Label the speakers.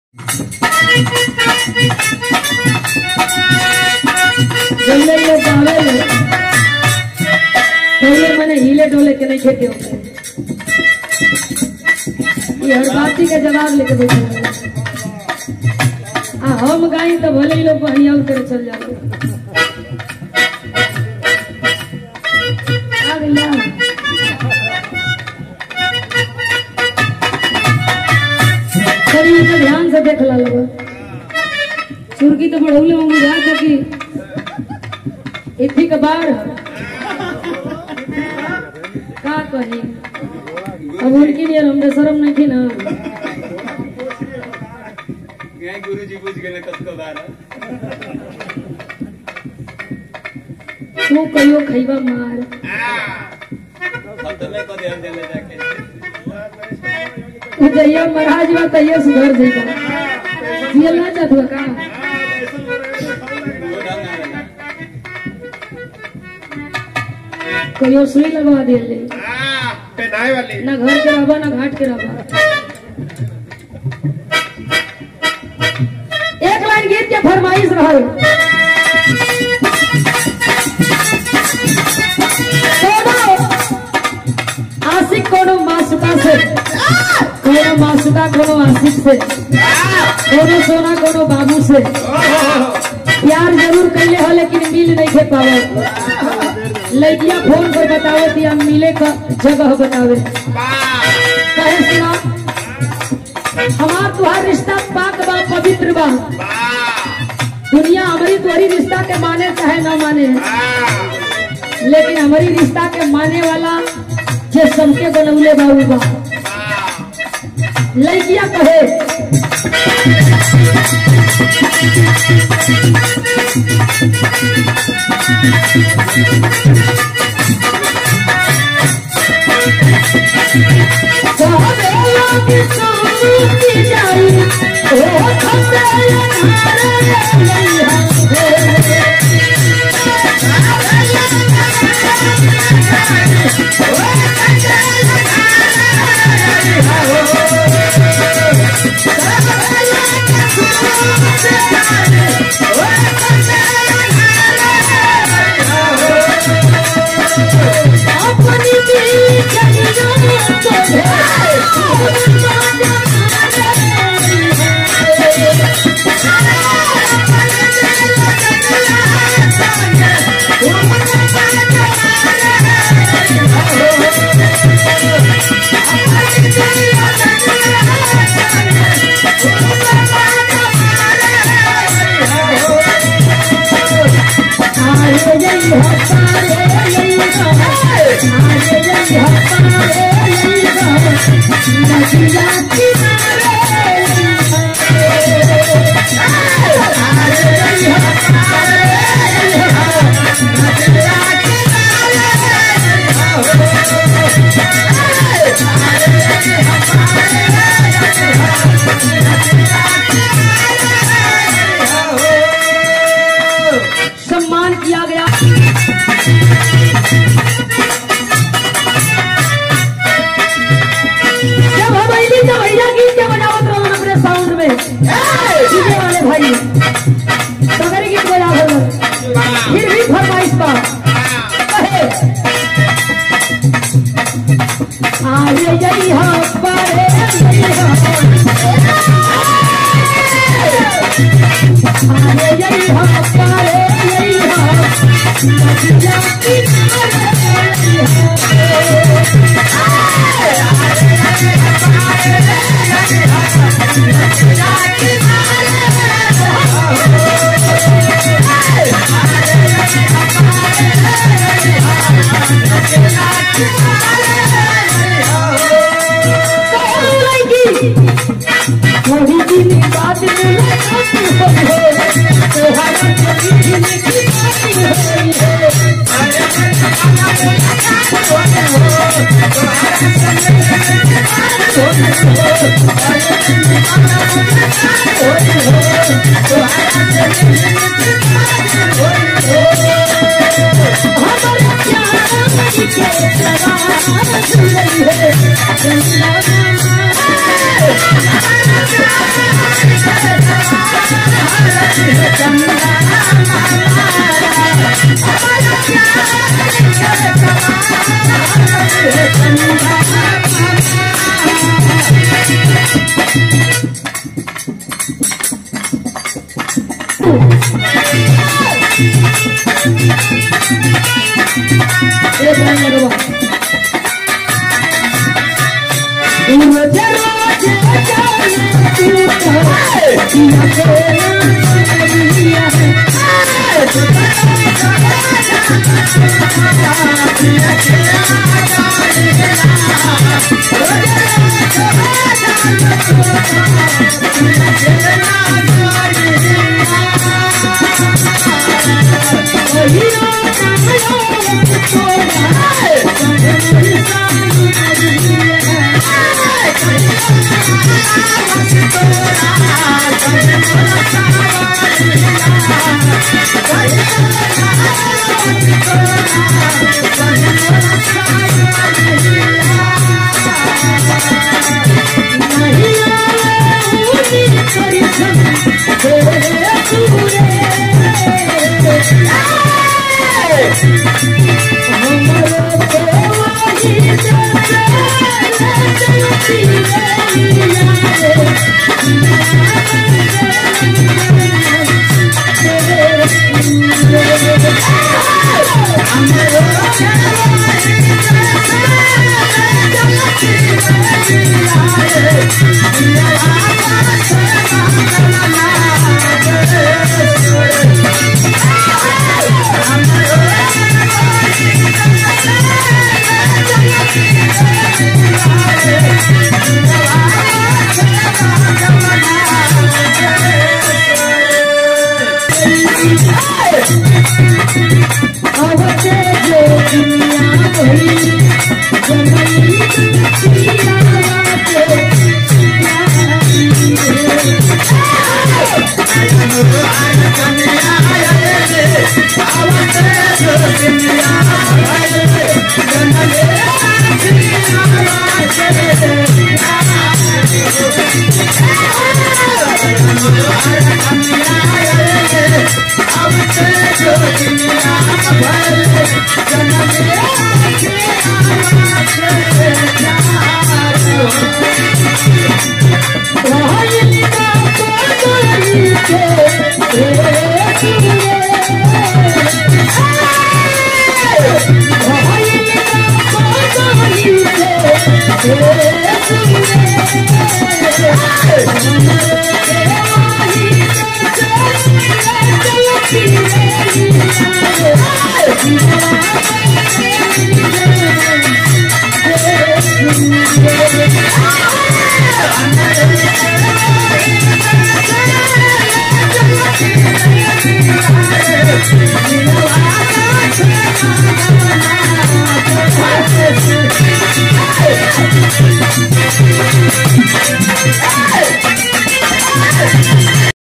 Speaker 1: जल्दी लोग गावे ले पहले मने हिले डोले के नहीं खेती होते ये हर बाती के जवाब लेके बैठे हैं। आ हम गाई तो भले ही लोग बढ़िया करे चल जाओ आ भैया शरीर को ध्यान से देख ला लोग सुर्गी तो बढ़ौले में बुझा था कि इथी के बाढ़ है। का कही अब उनकी लिए हमने शर्म नहीं थी ना
Speaker 2: गाय गुरुजी बुझ गेले कतको बार
Speaker 1: तू कहियो खैबा मार
Speaker 2: खतमे को ध्यान देले जाके
Speaker 1: तू जइया महाराज बा तइया सुधर जाइबा जियल ना चाहत बा का
Speaker 2: वो ढंग आवेला
Speaker 1: कहियो सुई लगवा दियल ले
Speaker 3: पहनाए वाली
Speaker 1: ना घर के रहबा ना घाट के रहबा एक लाइन गीत के फरमाइश रहल कोनो आशिक कोनो मासुका से कोनो मासुका कोनो आशिक से कोनो सोना कोनो बाबू से प्यार जरूर कैले हो लेकिन मिल नहीं थे पावे लड़कियां फोन पर बतावे दिया मिले का जगह बतावे कहे सुना हमार तुहार रिश्ता पाक बा पवित्र बा दुनिया हमारी तुम्हारी रिश्ता के माने चाहे ना माने लेकिन हमारी रिश्ता के माने वाला जे सबके बनौले बाबू बा लड़कियां कहे कहबेला कि सोनू की जाई, ओ खसेला धारे लइहा हे। अपनी दिल जगह को सम्मान किया गया जब हम अली जब भैया गीत के बजावत रहो अपने साउंड में डीजे वाले भाई सगरे गीत बजा रहे फिर भी फरमाइश पा कहे आरे जई हो पारे जई हो आरे जई हो पारे जई हो जाती थोड़ी दिन बाद मुलाकात होई तोहरा कभी की बात होई हमारे प्यार की के सवार एक लाइन लगवा रोज रोज जाने तू तो या तेरा दुनिया है अवते जो दुनिया भई जननी दुनिया वाते रहनी का कोई के
Speaker 4: Hey!